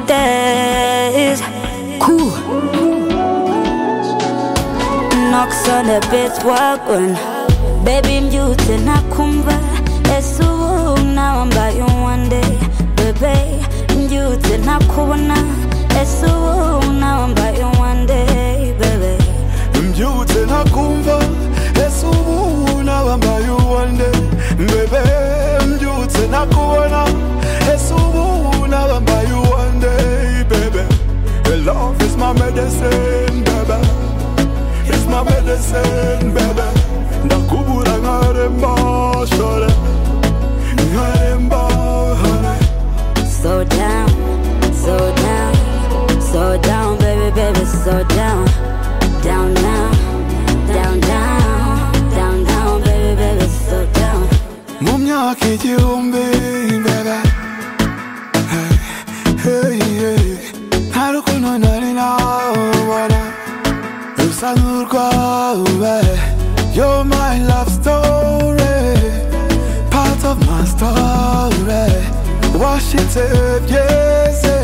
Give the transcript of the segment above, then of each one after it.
Mondays. Cool. Knocks on the best wagon. Baby mjute na kumva esubu nawambaye one day bebe mjute na kubona esubu nawambaye one day bebe mbyutse ntakumva ese ubu nabambaye uwande mbebe mbyutse ntakubona ese ubu nabambaye uwande bebe The love is my medicine bebe is my medicine bebe ndakubura nkaremba shore nkaremba hore so down so down so down baby baby so down down now down down down down baby baby so down mu myaka igihumbi mbere Hey, hey, hey. nta rukundo nari nabona rusa n'urwawe you're my love story part of my story washitse byeze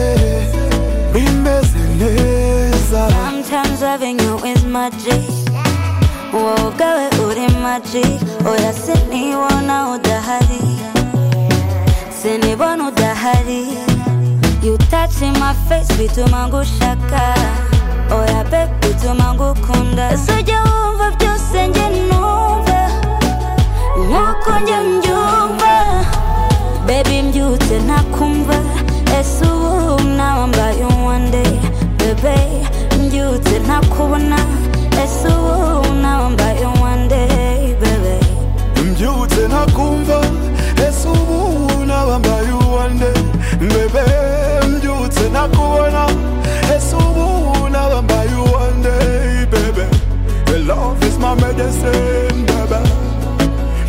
bimeze neza Sometimes loving you is magic. Wogawe uri magic. Oya sinibona udahari. Sinibona udahari. You touching my face bituma ngushaka. Oya babe bituma ngukunda. Sujya wumva byose njye numva. Nkuko njye mbyumva. Baby mbyutse ntakumva ese ubu nawambaye one day Bebe mbyutse ntakubona ese ubu nawambaye one day Bebe mbyutse ntakumva ese ubu nabambaye uwande mbebe mbyutse ntakubona ese ubu nabambaye uwande bebe The love is my medicine bebe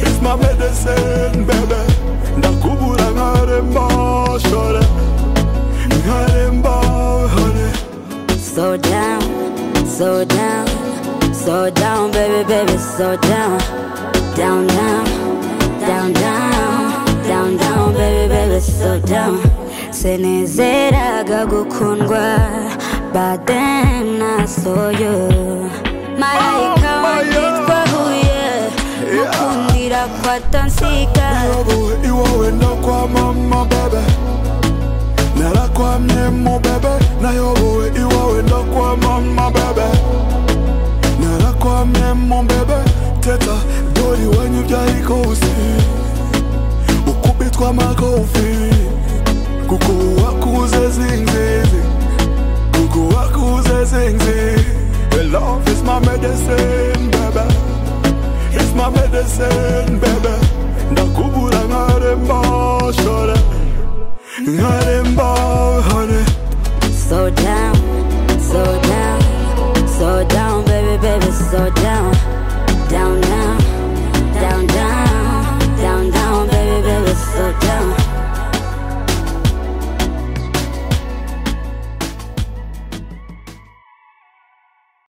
is my medicine bebe ndakubura nkaremba shore nkaremba hore So down, so down, so down baby baby so down Down down, down down, down down baby baby so down Sinizeraga gukundwa but then I saw you Marayika Oh, my God. wanditwa huye mukundira kwa Tansiga Iwawe iwawe ndakwa mama bebe narakwamye mu bebe nayobowe iwawe ndakwa mama bebe narakwamye mu bebe teta dori wanyu byayikosi ukubitwa amakofi kuko wakuze zingizi kuko wakuze zingizi The love is my medicine bebe It's my medicine, baby.